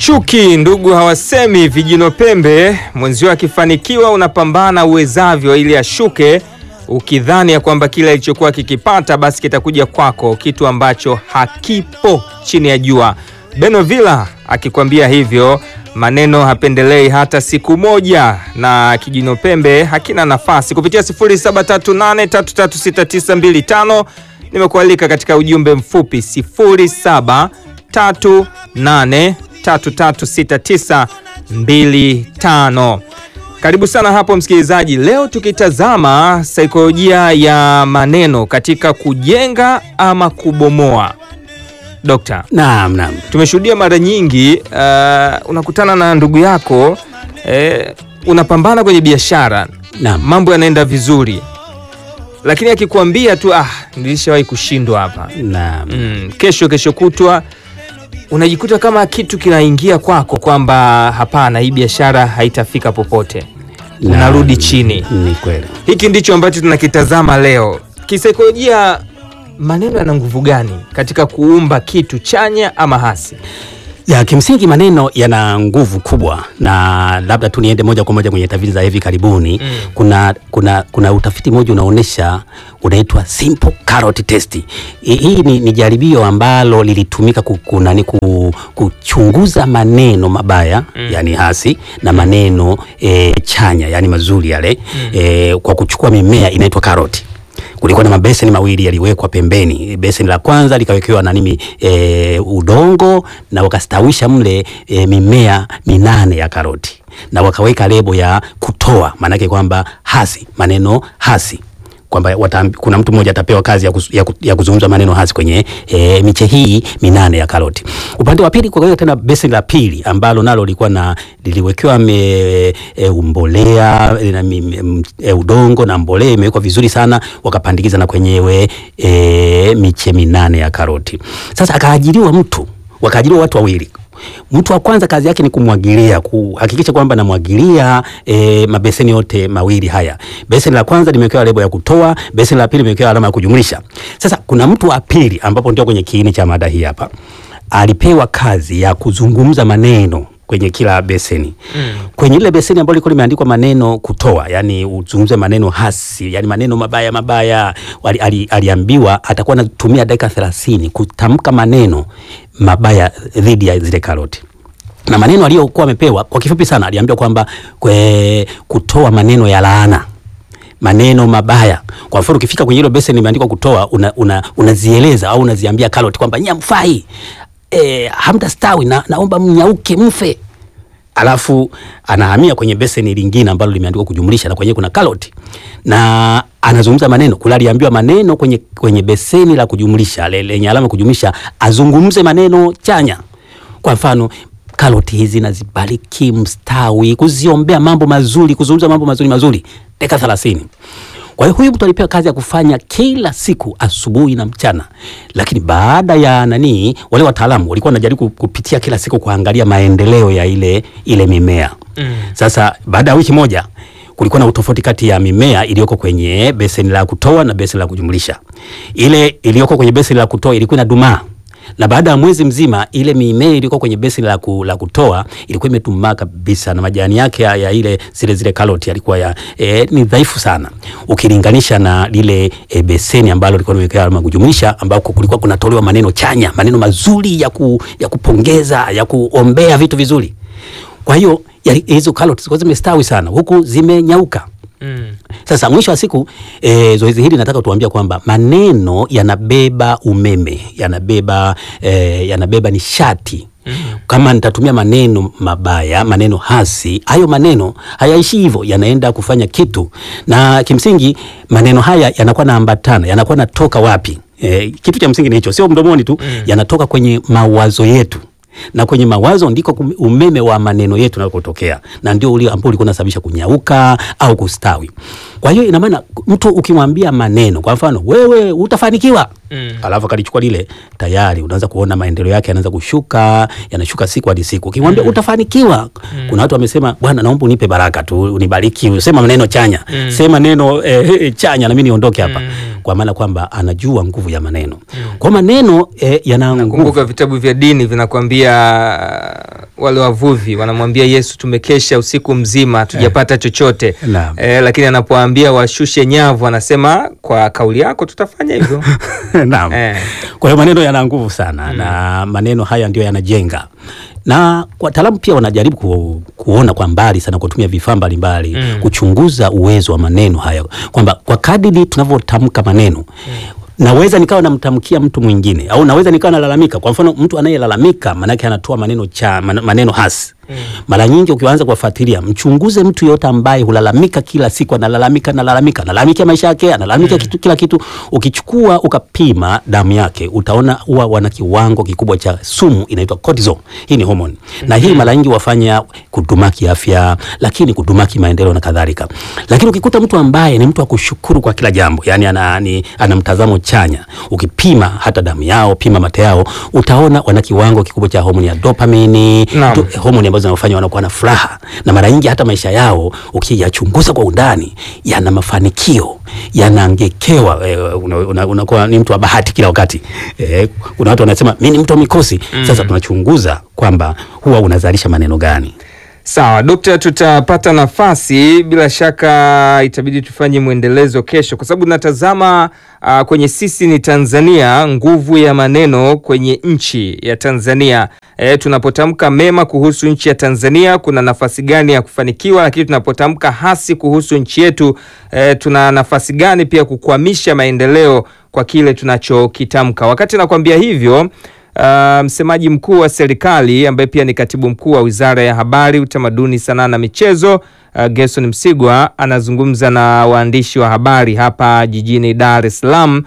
Hawashuki ndugu, hawasemi vijino pembe. Mwenzio akifanikiwa unapambana uwezavyo ili ashuke, ukidhani ya kwamba kile alichokuwa kikipata basi kitakuja kwako, kitu ambacho hakipo chini ya jua. Beno Villa akikwambia hivyo, maneno hapendelei hata siku moja, na kijino pembe hakina nafasi. Kupitia 0738336925 nimekualika katika ujumbe mfupi 0738336925. Karibu sana hapo msikilizaji. Leo tukitazama saikolojia ya maneno katika kujenga ama kubomoa. Dokta, Naam, naam. tumeshuhudia mara nyingi uh, unakutana na ndugu yako eh, unapambana kwenye biashara, Naam. mambo yanaenda vizuri, lakini akikuambia tu ah, nilishawahi kushindwa hapa Naam. mm, kesho kesho kutwa unajikuta kama kitu kinaingia kwako kwamba hapana, hii biashara haitafika popote, Naam. unarudi chini. Ni kweli. Hiki ndicho ambacho tunakitazama leo. Kisaikolojia, maneno yana nguvu gani katika kuumba kitu chanya ama hasi? Ya, kimsingi maneno yana nguvu kubwa, na labda tu niende moja kwa moja kwenye tafiti za hivi karibuni. Mm. Kuna, kuna, kuna utafiti mmoja unaonyesha unaitwa simple carrot test. Hii hii ni, ni jaribio ambalo lilitumika ku- kunani ku, kuchunguza maneno mabaya Mm. yani hasi na maneno e, chanya yani mazuri yale e, kwa kuchukua mimea inaitwa karoti kulikuwa na mabeseni mawili yaliwekwa pembeni. Beseni la kwanza likawekewa na nini e, udongo na wakastawisha mle e, mimea minane ya karoti na wakaweka lebo ya kutoa, maanake kwamba hasi, maneno hasi kwamba wataambi- kuna mtu mmoja atapewa kazi ya, kuz, ya, ku- ya kuzungumza maneno hasi kwenye e, miche hii minane ya karoti. Upande wa pili kwa tena beseni la pili ambalo nalo lilikuwa na liliwekewa me- e, umbolea e, na, mi- m- e, udongo na mbolea imewekwa vizuri sana, wakapandikiza na kwenyewe e, miche minane ya karoti. Sasa akaajiriwa mtu, wakaajiriwa watu wawili Mtu wa kwanza kazi yake ni kumwagilia, kuhakikisha kwamba namwagilia e, mabeseni yote mawili haya. Beseni la kwanza limewekewa lebo ya kutoa, beseni la pili limewekewa alama ya kujumlisha. Sasa kuna mtu wa pili, ambapo ndio kwenye kiini cha mada hii hapa, alipewa kazi ya kuzungumza maneno kwenye kila beseni Mm. kwenye ile beseni ambalo liko limeandikwa maneno kutoa, yani uzungumze maneno hasi, yani maneno mabaya mabaya. Ali, ali, aliambiwa atakuwa anatumia dakika 30 kutamka maneno mabaya dhidi ya zile karoti na maneno aliyokuwa amepewa kwa kifupi sana, aliambiwa kwamba kwe, kutoa maneno ya laana maneno mabaya. Kwa mfano ukifika kwenye hilo beseni imeandikwa kutoa, una, una, unazieleza au unaziambia karoti kwamba nyie mfai e, hamtastawi na, naomba mnyauke mfe alafu anahamia kwenye beseni lingine ambalo limeandikwa kujumlisha na kwenye kuna karoti na anazungumza maneno kula, aliambiwa maneno kwenye, kwenye beseni la kujumlisha le- lenye alama kujumlisha, azungumze maneno chanya. Kwa mfano karoti hizi nazibariki mstawi, kuziombea mambo mazuri, kuzungumza mambo mazuri mazuri, dakika 30. Kwa hiyo huyu mtu alipewa kazi ya kufanya kila siku asubuhi na mchana, lakini baada ya nani, wale wataalamu walikuwa wanajaribu kupitia kila siku kuangalia maendeleo ya ile ile mimea. Mm. Sasa baada ya wiki moja kulikuwa na utofauti kati ya mimea iliyoko kwenye beseni la kutoa na beseni la kujumlisha. Ile iliyoko kwenye beseni la kutoa ilikuwa inadumaa na baada ya mwezi mzima ile mimea ilikuwa kwenye beseni la, ku, la kutoa ilikuwa imetumaa kabisa na majani yake ya, ya ile zile zile karoti yalikuwa ya, e, ni dhaifu sana ukilinganisha na lile e, beseni ambalo lilikuwa limewekwa alama ya kujumlisha ambako kulikuwa kunatolewa maneno chanya, maneno mazuri ya, ku, ya kupongeza ya kuombea vitu vizuri. Kwa hiyo yali- hizo karoti zilikuwa zimestawi sana huku zimenyauka. Mm. Sasa mwisho wa siku e, zoezi hili nataka tuambia kwamba maneno yanabeba umeme, yanabeba e, yanabeba nishati. Kama nitatumia maneno mabaya, maneno hasi, hayo maneno hayaishi hivyo, yanaenda kufanya kitu, na kimsingi maneno haya yanakuwa naambatana, yanakuwa natoka wapi? E, kitu cha msingi ni hicho, sio mdomoni tu, yanatoka kwenye mawazo yetu na kwenye mawazo ndiko kum- umeme wa maneno yetu unakotokea, na ndio ule ambao ulikuwa unasababisha kunyauka au kustawi. Kwa hiyo ina maana mtu ukimwambia maneno, kwa mfano wewe utafanikiwa, Mm. alafu akalichukua lile, tayari unaanza kuona maendeleo yake yanaanza kushuka, yanashuka siku hadi siku. Ukimwambia utafanikiwa, kuna watu wamesema, bwana, naomba unipe baraka tu, unibariki, usema maneno chanya, Mm. sema neno eh, eh, chanya na mimi niondoke hapa. kwa maana kwamba anajua nguvu ya maneno. Kwa maneno eh, yana nguvu. Kumbuka vitabu vya dini vinakwambia, wale wavuvi wanamwambia Yesu, tumekesha usiku mzima hatujapata chochote Naam. eh, lakini anapoambia washushe nyavu anasema kwa kauli yako tutafanya hivyo Naam. eh. Kwa hiyo maneno yana nguvu sana na maneno haya ndio yanajenga, na wataalamu pia wanajaribu ku, kuona kwa mbali sana kutumia vifaa mbalimbali kuchunguza uwezo wa maneno haya, kwamba kwa kadiri tunavyotamka maneno naweza nikawa namtamkia mtu mwingine au naweza nikawa nalalamika. Kwa mfano, mtu anayelalamika maanake anatoa maneno cha man- maneno hasi. Mara nyingi ukianza kuwafuatilia, mchunguze mtu yote ambaye hulalamika kila siku, analalamika analalamika, analalamikia maisha yake, analalamika kitu, kila kitu. Ukichukua ukapima damu yake, utaona huwa wana kiwango kikubwa cha sumu inaitwa cortisol. Hii ni hormone na hii mara nyingi wafanya kudumaki afya, lakini kudumaki maendeleo na kadhalika. Lakini ukikuta mtu ambaye ni mtu wa kushukuru kwa kila jambo, yani ana, ni, ana mtazamo chanya, ukipima hata damu yao, pima mate yao, utaona wana kiwango kikubwa cha homoni ya dopamine, Naam. do- homoni ambazo zinawafanya wanakuwa na furaha, na mara nyingi hata maisha yao ukiyachunguza kwa undani yana mafanikio, yanaangekewa. E, unakuwa una, unakuwa ni mtu wa bahati kila wakati. E, kuna watu wanasema mimi ni mtu wa mikosi. Sasa tunachunguza kwamba huwa unazalisha maneno gani. Sawa Dokta, tutapata nafasi bila shaka, itabidi tufanye mwendelezo kesho, kwa sababu natazama uh, kwenye sisi ni Tanzania, nguvu ya maneno kwenye nchi ya Tanzania. E, tunapotamka mema kuhusu nchi ya Tanzania kuna nafasi gani ya kufanikiwa, lakini tunapotamka hasi kuhusu nchi yetu e, tuna nafasi gani pia kukwamisha maendeleo kwa kile tunachokitamka. Wakati nakwambia hivyo Uh, msemaji mkuu wa serikali ambaye pia ni katibu mkuu wa Wizara ya Habari, Utamaduni, Sanaa na Michezo uh, Gerson Msigwa anazungumza na waandishi wa habari hapa jijini Dar es Salaam,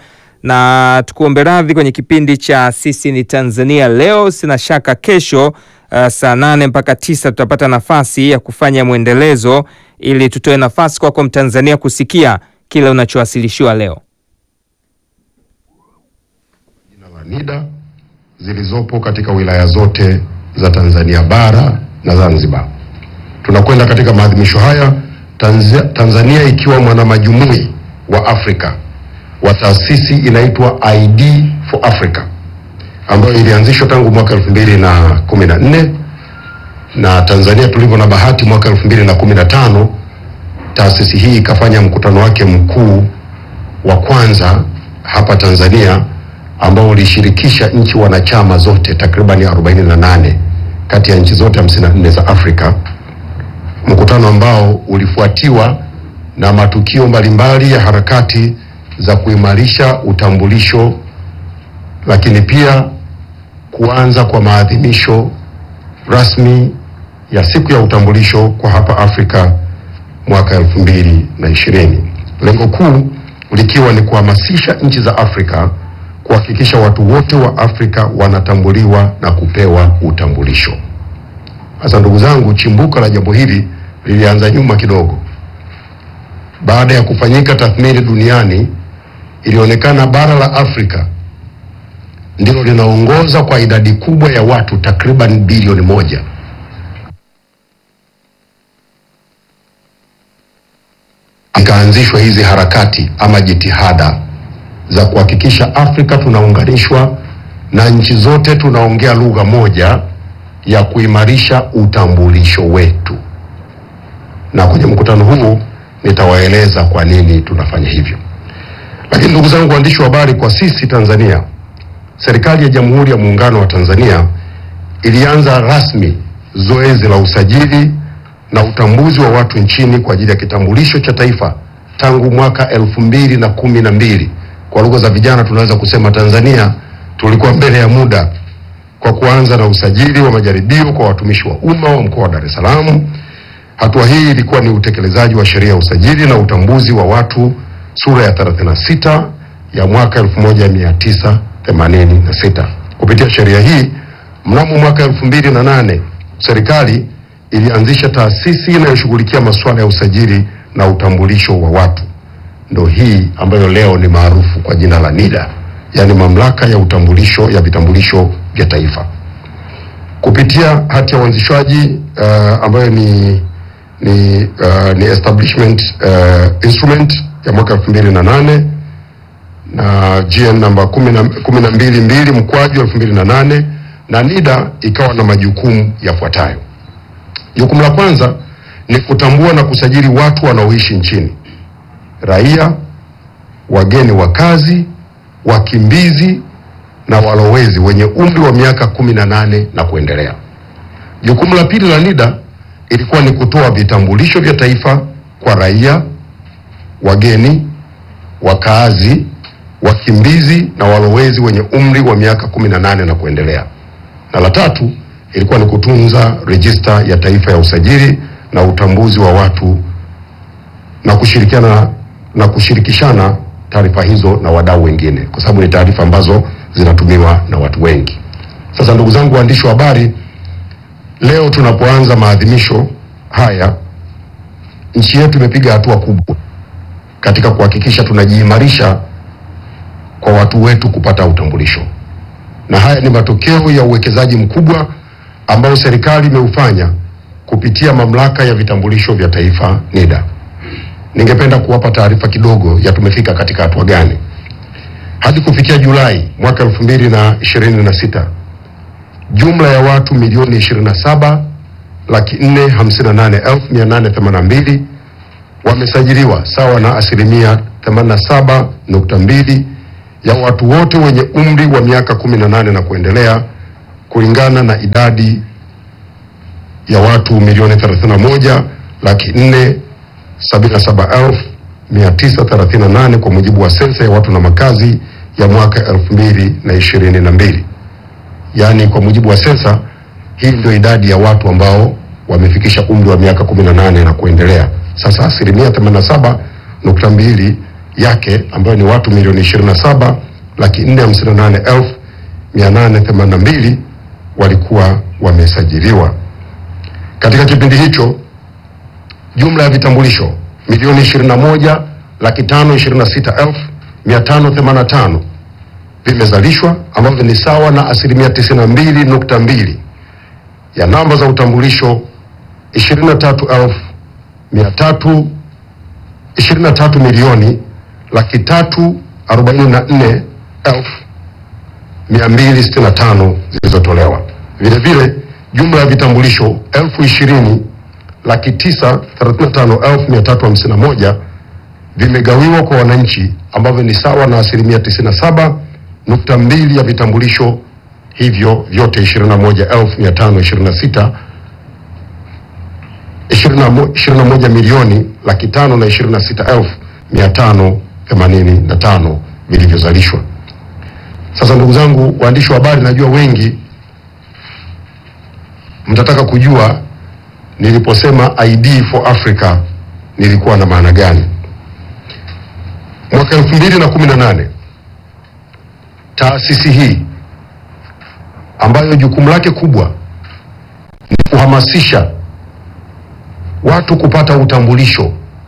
na tukuombe radhi kwenye kipindi cha sisi ni Tanzania leo. Sina shaka kesho uh, saa nane mpaka tisa tutapata nafasi ya kufanya mwendelezo ili tutoe nafasi kwako Mtanzania kusikia kile unachowasilishiwa leo. jina la NIDA zilizopo katika wilaya zote za Tanzania bara na Zanzibar. Tunakwenda katika maadhimisho haya Tanzia, Tanzania ikiwa mwanamajumui wa Afrika wa taasisi inaitwa ID for Africa ambayo ilianzishwa tangu mwaka elfu mbili na kumi na nne na Tanzania tulivyo na bahati, mwaka elfu mbili na kumi na tano taasisi hii ikafanya mkutano wake mkuu wa kwanza hapa Tanzania ambao ulishirikisha nchi wanachama zote takriban 48 kati ya nchi zote 54 za Afrika, mkutano ambao ulifuatiwa na matukio mbalimbali ya harakati za kuimarisha utambulisho, lakini pia kuanza kwa maadhimisho rasmi ya siku ya utambulisho kwa hapa Afrika mwaka elfu mbili na ishirini. Lengo kuu likiwa ni kuhamasisha nchi za Afrika kuhakikisha watu wote wa Afrika wanatambuliwa na kupewa utambulisho. Sasa ndugu zangu, chimbuko la jambo hili lilianza nyuma kidogo. Baada ya kufanyika tathmini duniani, ilionekana bara la Afrika ndilo linaongoza kwa idadi kubwa ya watu takriban bilioni moja. Ikaanzishwa hizi harakati ama jitihada za kuhakikisha Afrika tunaunganishwa na nchi zote tunaongea lugha moja ya kuimarisha utambulisho wetu. Na kwenye mkutano huu nitawaeleza kwa nini tunafanya hivyo. Lakini ndugu zangu waandishi wa habari, kwa sisi Tanzania, serikali ya Jamhuri ya Muungano wa Tanzania ilianza rasmi zoezi la usajili na utambuzi wa watu nchini kwa ajili ya kitambulisho cha taifa tangu mwaka elfu mbili na kumi na mbili. Kwa lugha za vijana tunaweza kusema Tanzania tulikuwa mbele ya muda kwa kuanza na usajili wa majaribio kwa watumishi wa umma wa mkoa wa Dar es Salaam. Hatua hii ilikuwa ni utekelezaji wa sheria ya usajili na utambuzi wa watu sura ya 36 ya mwaka 1986. Kupitia sheria hii, mnamo mwaka 2008 serikali ilianzisha taasisi inayoshughulikia masuala ya usajili na utambulisho wa watu, ndo hii ambayo leo ni maarufu kwa jina la NIDA, yaani mamlaka ya utambulisho ya vitambulisho vya taifa. Kupitia hati ya uanzishwaji uh, ambayo ni ni, uh, ni establishment uh, instrument ya mwaka elfu mbili na nane na GN namba 122 mkwaju 2008 na NIDA ikawa na majukumu yafuatayo. Jukumu la kwanza ni kutambua na kusajili watu wanaoishi nchini, raia, wageni wa kazi, wakimbizi na walowezi wenye umri wa miaka 18 na kuendelea. Jukumu la pili la NIDA ilikuwa ni kutoa vitambulisho vya taifa kwa raia, wageni, wakaazi, wakimbizi na walowezi wenye umri wa miaka 18 na kuendelea. Na la tatu ilikuwa ni kutunza rejista ya taifa ya usajili na utambuzi wa watu na kushirikiana na kushirikishana taarifa hizo na wadau wengine, kwa sababu ni taarifa ambazo zinatumiwa na watu wengi. Sasa ndugu zangu waandishi wa habari, leo tunapoanza maadhimisho haya, nchi yetu imepiga hatua kubwa katika kuhakikisha tunajiimarisha kwa watu wetu kupata utambulisho, na haya ni matokeo ya uwekezaji mkubwa ambao serikali imeufanya kupitia mamlaka ya vitambulisho vya taifa NIDA. Ningependa kuwapa taarifa kidogo ya tumefika katika hatua gani. Hadi kufikia Julai mwaka 2026 jumla ya watu milioni 27 laki 458,882 wamesajiliwa sawa na asilimia 87.2 ya watu wote wenye umri wa miaka 18 na kuendelea kulingana na idadi ya watu milioni 31 laki 477,938 kwa mujibu wa sensa ya watu na makazi ya mwaka 2022. Yaani kwa mujibu wa sensa hii ndio idadi ya watu ambao wamefikisha umri wa miaka 18 na kuendelea. Sasa asilimia 87.2 yake ambayo ni watu milioni 27 laki 458,882 walikuwa wamesajiliwa. Katika kipindi hicho jumla ya vitambulisho milioni 21 laki 526,585 vimezalishwa ambavyo ni sawa na asilimia 92.2 ya namba za utambulisho 23,300 23 milioni laki tatu arobaini na nne elfu mia mbili sitini na tano zilizotolewa. Vile vile jumla ya vitambulisho elfu ishirini laki tisa thelathini na tano elfu mia tatu hamsini na moja vimegawiwa kwa wananchi ambavyo ni sawa na asilimia tisini na saba nukta mbili ya vitambulisho hivyo vyote ishirini na moja elfu mia tano ishirini na sita ishirini na moja milioni laki tano na ishirini na sita elfu mia tano themanini na tano vilivyozalishwa. Sasa ndugu zangu waandishi wa habari, najua wengi mtataka kujua niliposema ID for Africa nilikuwa na maana gani. Mwaka elfu mbili na kumi na nane taasisi hii ambayo jukumu lake kubwa ni kuhamasisha watu kupata utambulisho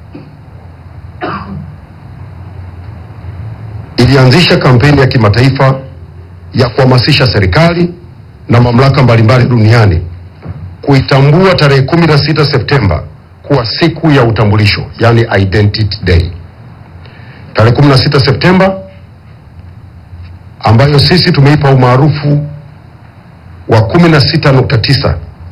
ilianzisha kampeni ya kimataifa ya kuhamasisha serikali na mamlaka mbalimbali duniani kuitambua tarehe 16 Septemba kuwa siku ya utambulisho, yani Identity Day. Tarehe 16 Septemba ambayo sisi tumeipa umaarufu wa 16.9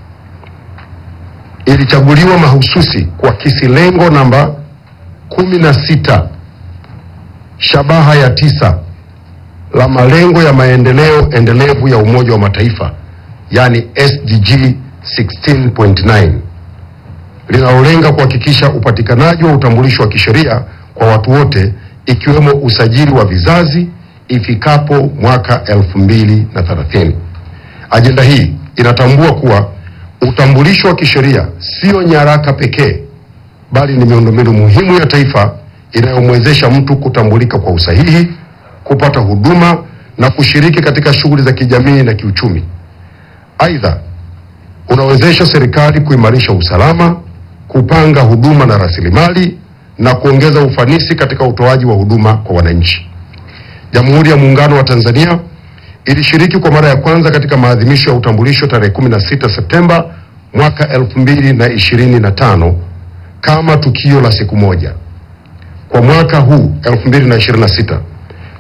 ilichaguliwa mahususi kuakisi lengo namba 16 shabaha ya tisa la malengo ya maendeleo endelevu ya Umoja wa Mataifa yani SDG 16.9 linalolenga kuhakikisha upatikanaji wa utambulisho wa kisheria kwa watu wote ikiwemo usajili wa vizazi ifikapo mwaka 2030. Ajenda hii inatambua kuwa utambulisho wa kisheria sio nyaraka pekee bali ni miundombinu muhimu ya taifa inayomwezesha mtu kutambulika kwa usahihi, kupata huduma na kushiriki katika shughuli za kijamii na kiuchumi. Aidha, unawezesha serikali kuimarisha usalama, kupanga huduma na rasilimali na kuongeza ufanisi katika utoaji wa huduma kwa wananchi. Jamhuri ya Muungano wa Tanzania ilishiriki kwa mara ya kwanza katika maadhimisho ya utambulisho tarehe 16 Septemba mwaka 2025 kama tukio la siku moja. Kwa mwaka huu 2026,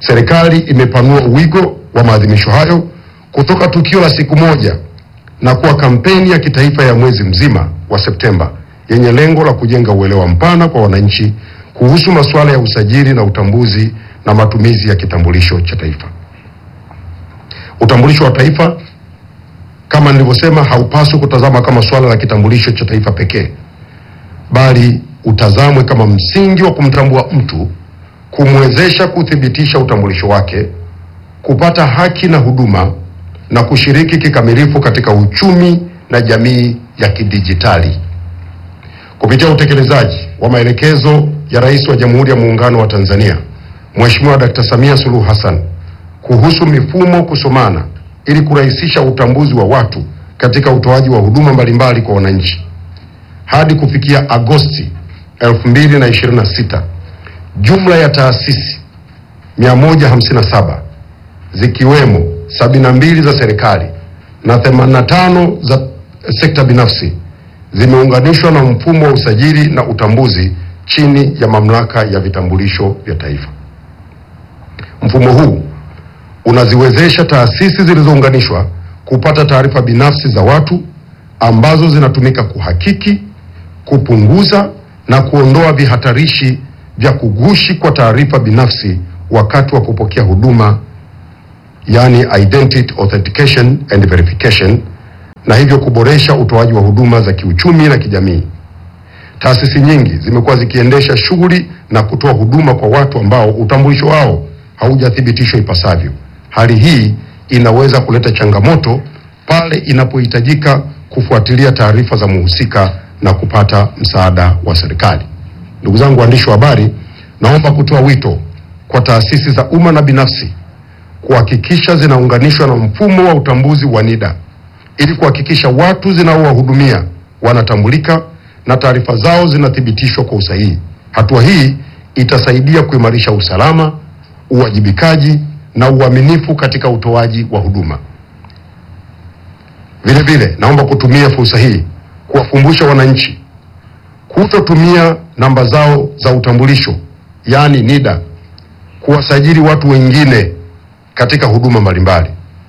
serikali imepanua wigo wa maadhimisho hayo kutoka tukio la siku moja na kuwa kampeni ya kitaifa ya mwezi mzima wa Septemba yenye lengo la kujenga uelewa mpana kwa wananchi kuhusu masuala ya usajili na utambuzi na matumizi ya kitambulisho cha taifa. Utambulisho wa taifa kama nilivyosema, haupaswi kutazama kama suala la kitambulisho cha taifa pekee, bali utazamwe kama msingi wa kumtambua mtu, kumwezesha kuthibitisha utambulisho wake, kupata haki na huduma na kushiriki kikamilifu katika uchumi na jamii ya kidijitali. Kupitia utekelezaji wa maelekezo ya Rais wa Jamhuri ya Muungano wa Tanzania Mheshimiwa Dkt. Samia Suluhu Hassan kuhusu mifumo kusomana ili kurahisisha utambuzi wa watu katika utoaji wa huduma mbalimbali kwa wananchi. Hadi kufikia Agosti 2026, jumla ya taasisi 157 zikiwemo 72 za serikali na 85 za sekta binafsi zimeunganishwa na mfumo wa usajili na utambuzi chini ya mamlaka ya vitambulisho vya taifa. Mfumo huu unaziwezesha taasisi zilizounganishwa kupata taarifa binafsi za watu ambazo zinatumika kuhakiki, kupunguza na kuondoa vihatarishi vya kugushi kwa taarifa binafsi wakati wa kupokea huduma, yani identity authentication and verification, na hivyo kuboresha utoaji wa huduma za kiuchumi na kijamii. Taasisi nyingi zimekuwa zikiendesha shughuli na kutoa huduma kwa watu ambao utambulisho wao haujathibitishwa ipasavyo. Hali hii inaweza kuleta changamoto pale inapohitajika kufuatilia taarifa za mhusika na kupata msaada wa serikali. Ndugu zangu waandishi wa habari, naomba kutoa wito kwa taasisi za umma na binafsi kuhakikisha zinaunganishwa na mfumo wa utambuzi wa NIDA ili kuhakikisha watu zinaowahudumia wanatambulika na taarifa zao zinathibitishwa kwa usahihi. Hatua hii itasaidia kuimarisha usalama, uwajibikaji na uaminifu katika utoaji wa huduma. Vile vile, naomba kutumia fursa hii kuwakumbusha wananchi kutotumia namba zao za utambulisho yaani NIDA kuwasajili watu wengine katika huduma mbalimbali.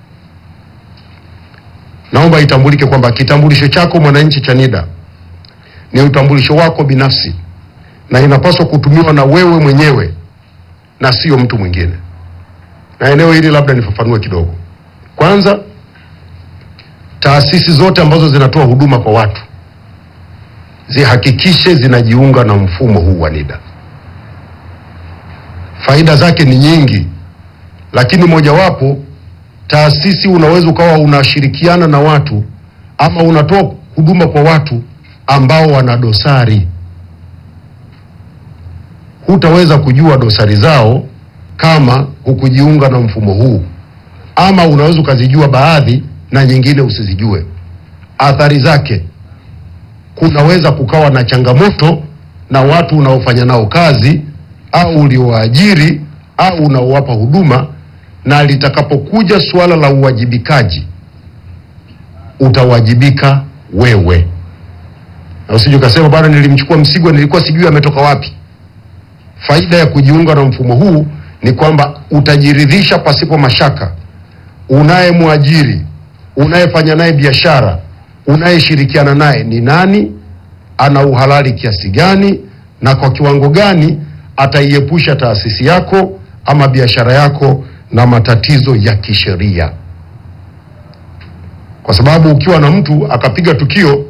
Naomba itambulike kwamba kitambulisho chako mwananchi cha NIDA ni utambulisho wako binafsi na inapaswa kutumiwa na wewe mwenyewe na sio mtu mwingine. Na eneo hili labda nifafanue kidogo. Kwanza, taasisi zote ambazo zinatoa huduma kwa watu zihakikishe zinajiunga na mfumo huu wa NIDA. Faida zake ni nyingi, lakini mojawapo, taasisi unaweza ukawa unashirikiana na watu ama unatoa huduma kwa watu ambao wana dosari. Hutaweza kujua dosari zao kama hukujiunga na mfumo huu, ama unaweza ukazijua baadhi na nyingine usizijue. Athari zake, kunaweza kukawa na changamoto na watu unaofanya nao kazi au uliowaajiri au unaowapa huduma, na litakapokuja suala la uwajibikaji, utawajibika wewe, na usije ukasema bwana, nilimchukua Msigwa, nilikuwa sijui ametoka wapi. Faida ya kujiunga na mfumo huu ni kwamba utajiridhisha pasipo mashaka, unayemwajiri, unayefanya naye biashara, unayeshirikiana naye ni nani, ana uhalali kiasi gani, na kwa kiwango gani ataiepusha taasisi yako ama biashara yako na matatizo ya kisheria, kwa sababu ukiwa na mtu akapiga tukio,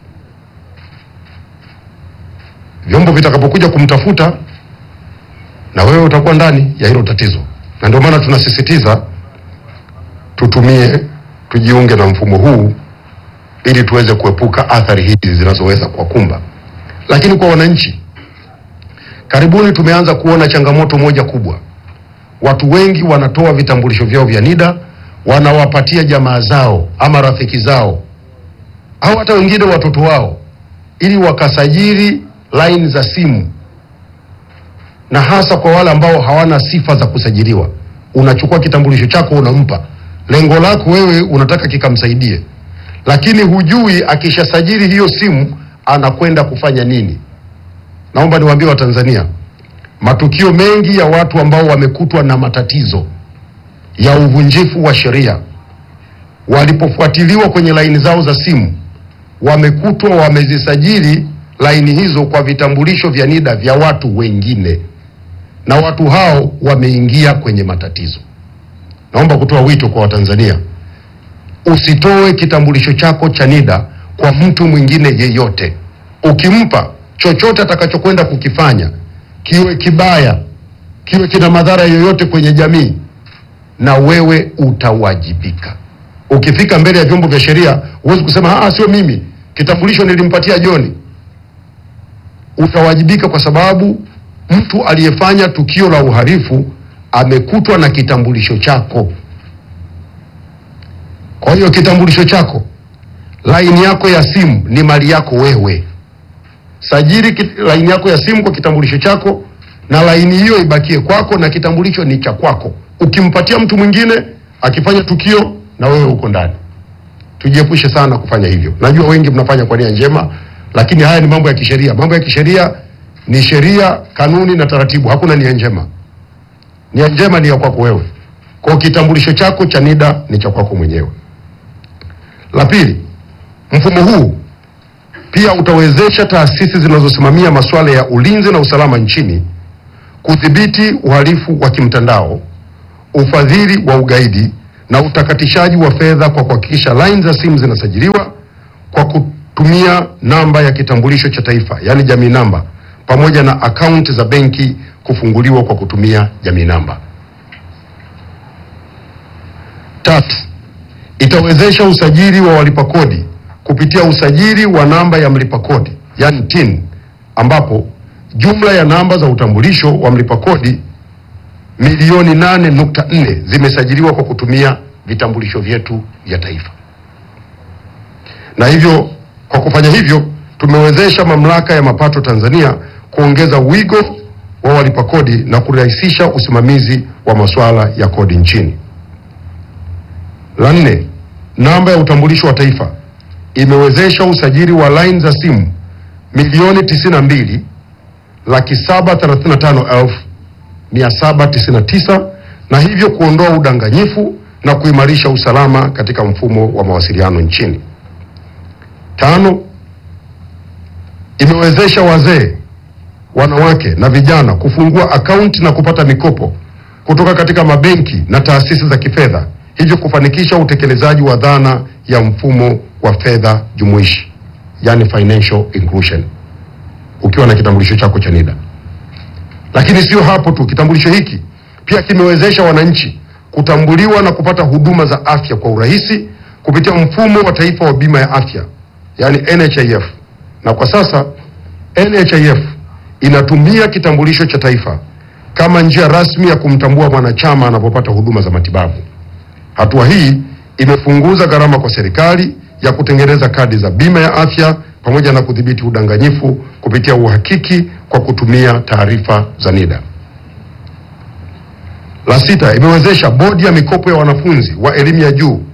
vyombo vitakapokuja kumtafuta na wewe utakuwa ndani ya hilo tatizo, na ndio maana tunasisitiza tutumie, tujiunge na mfumo huu ili tuweze kuepuka athari hizi zinazoweza kuwakumba. Lakini kwa wananchi, karibuni tumeanza kuona changamoto moja kubwa. Watu wengi wanatoa vitambulisho vyao vya NIDA wanawapatia jamaa zao ama rafiki zao au hata wengine watoto wao ili wakasajili laini za simu na hasa kwa wale ambao hawana sifa za kusajiliwa. Unachukua kitambulisho chako unampa, lengo lako wewe unataka kikamsaidie, lakini hujui akishasajili hiyo simu anakwenda kufanya nini. Naomba niwaambie Watanzania, matukio mengi ya watu ambao wamekutwa na matatizo ya uvunjifu wa sheria walipofuatiliwa kwenye laini zao za simu wamekutwa wamezisajili laini hizo kwa vitambulisho vya NIDA vya watu wengine, na watu hao wameingia kwenye matatizo. Naomba kutoa wito kwa Watanzania, usitoe kitambulisho chako cha NIDA kwa mtu mwingine yeyote. Ukimpa chochote atakachokwenda kukifanya, kiwe kibaya, kiwe kina madhara yoyote kwenye jamii, na wewe utawajibika. Ukifika mbele ya vyombo vya sheria, huwezi kusema ah, sio mimi, kitambulisho nilimpatia Joni. Utawajibika kwa sababu mtu aliyefanya tukio la uhalifu amekutwa na kitambulisho chako. Kwa hiyo kitambulisho chako, laini yako ya simu ni mali yako wewe. Sajili kit- laini yako ya simu kwa kitambulisho chako, na laini hiyo ibakie kwako, na kitambulisho ni cha kwako. Ukimpatia mtu mwingine akifanya tukio, na wewe uko ndani. Tujiepushe sana kufanya hivyo. Najua wengi mnafanya kwa nia njema, lakini haya ni mambo ya kisheria. Mambo ya kisheria ni sheria, kanuni na taratibu. Hakuna nia njema. Nia njema ni ya kwako wewe. Kwa kitambulisho chako cha NIDA ni cha kwako mwenyewe. La pili, mfumo huu pia utawezesha taasisi zinazosimamia masuala ya ulinzi na usalama nchini kudhibiti uhalifu wa kimtandao, ufadhili wa ugaidi na utakatishaji wa fedha kwa kuhakikisha line za simu zinasajiliwa kwa kutumia namba ya kitambulisho cha taifa, yaani jamii namba, pamoja na akaunti za benki kufunguliwa kwa kutumia jamii namba. Tatu, itawezesha usajili wa walipa kodi kupitia usajili wa namba ya mlipa kodi yani TIN, ambapo jumla ya namba za utambulisho wa mlipa kodi milioni nane nukta nne zimesajiliwa kwa kutumia vitambulisho vyetu vya taifa, na hivyo kwa kufanya hivyo tumewezesha Mamlaka ya Mapato Tanzania kuongeza wigo wa walipa kodi na kurahisisha usimamizi wa masuala ya kodi nchini. La nne, namba ya utambulisho wa taifa imewezesha usajili wa line za simu milioni tisini na mbili laki saba thelathini na tano elfu mia saba tisini na tisa na hivyo kuondoa udanganyifu na kuimarisha usalama katika mfumo wa mawasiliano nchini. Tano, imewezesha wazee, wanawake na vijana kufungua akaunti na kupata mikopo kutoka katika mabenki na taasisi za kifedha, hivyo kufanikisha utekelezaji wa dhana ya mfumo wa fedha jumuishi, yani financial inclusion, ukiwa na kitambulisho chako cha NIDA. Lakini sio hapo tu, kitambulisho hiki pia kimewezesha wananchi kutambuliwa na kupata huduma za afya kwa urahisi kupitia mfumo wa taifa wa bima ya afya, yani NHIF. Na kwa sasa NHIF inatumia kitambulisho cha taifa kama njia rasmi ya kumtambua mwanachama anapopata huduma za matibabu. Hatua hii imepunguza gharama kwa serikali ya kutengeneza kadi za bima ya afya pamoja na kudhibiti udanganyifu kupitia uhakiki kwa kutumia taarifa za NIDA. La sita, imewezesha bodi ya mikopo ya wanafunzi wa elimu ya juu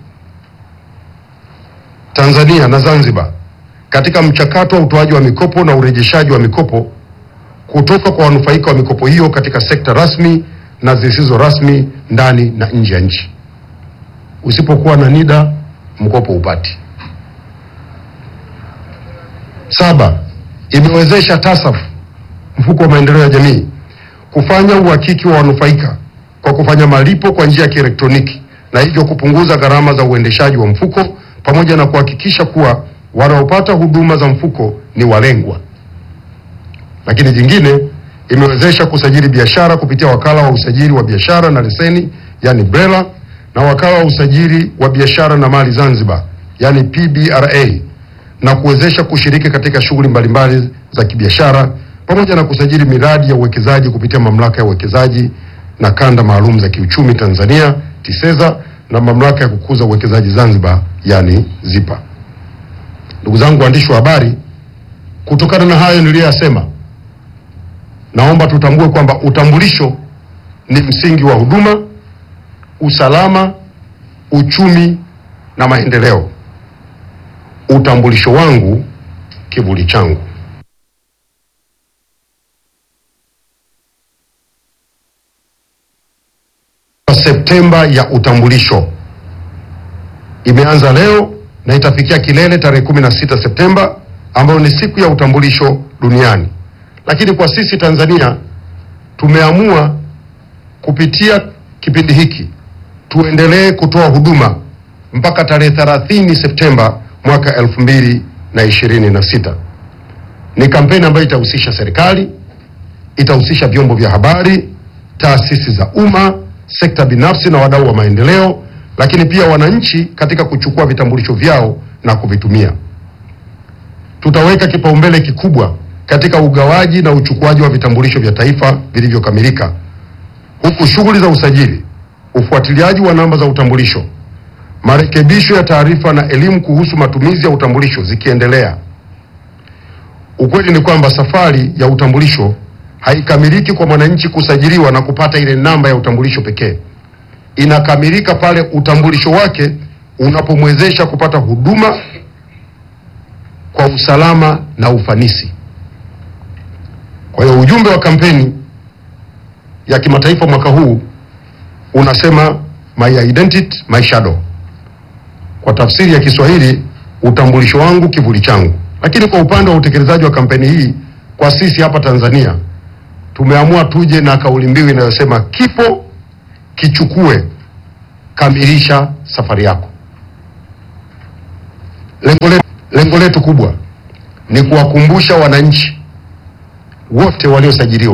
Tanzania na Zanzibar katika mchakato wa utoaji wa mikopo na urejeshaji wa mikopo kutoka kwa wanufaika wa mikopo hiyo katika sekta rasmi na zisizo rasmi ndani na nje ya nchi. Usipokuwa na NIDA mkopo upati. Saba, imewezesha TASAF mfuko wa maendeleo ya jamii kufanya uhakiki wa wanufaika kwa kufanya malipo kwa njia ya kielektroniki na hivyo kupunguza gharama za uendeshaji wa mfuko pamoja na kuhakikisha kuwa wanaopata huduma za mfuko ni walengwa. Lakini jingine, imewezesha kusajili biashara kupitia wakala wa usajili wa biashara na leseni yani BRELA na wakala wa usajili wa biashara na mali Zanzibar yani PBRA na kuwezesha kushiriki katika shughuli mbalimbali za kibiashara pamoja na kusajili miradi ya uwekezaji kupitia mamlaka ya uwekezaji na kanda maalum za kiuchumi Tanzania TISEZA na mamlaka ya kukuza uwekezaji Zanzibar yani ZIPA. Ndugu zangu waandishi wa habari, kutokana na hayo niliyoyasema, naomba tutambue kwamba utambulisho ni msingi wa huduma, usalama, uchumi na maendeleo. Utambulisho wangu kivuli changu. Septemba ya utambulisho. Imeanza leo na itafikia kilele tarehe 16 Septemba ambayo ni siku ya utambulisho duniani. Lakini kwa sisi Tanzania tumeamua kupitia kipindi hiki tuendelee kutoa huduma mpaka tarehe 30 Septemba mwaka 2026. Ni kampeni ambayo itahusisha serikali, itahusisha vyombo vya habari, taasisi za umma, sekta binafsi na wadau wa maendeleo, lakini pia wananchi katika kuchukua vitambulisho vyao na kuvitumia. Tutaweka kipaumbele kikubwa katika ugawaji na uchukuaji wa vitambulisho vya taifa vilivyokamilika, huku shughuli za usajili, ufuatiliaji wa namba za utambulisho, marekebisho ya taarifa na elimu kuhusu matumizi ya utambulisho zikiendelea. Ukweli ni kwamba safari ya utambulisho haikamiliki kwa mwananchi kusajiliwa na kupata ile namba ya utambulisho pekee. Inakamilika pale utambulisho wake unapomwezesha kupata huduma kwa usalama na ufanisi. Kwa hiyo ujumbe wa kampeni ya kimataifa mwaka huu unasema my identity my shadow. Kwa tafsiri ya Kiswahili, utambulisho wangu kivuli changu. Lakini kwa upande wa utekelezaji wa kampeni hii kwa sisi hapa Tanzania tumeamua tuje na kauli mbiu inayosema kipo kichukue, kamilisha safari yako. Lengo letu, lengo letu kubwa ni kuwakumbusha wananchi wote waliosajiliwa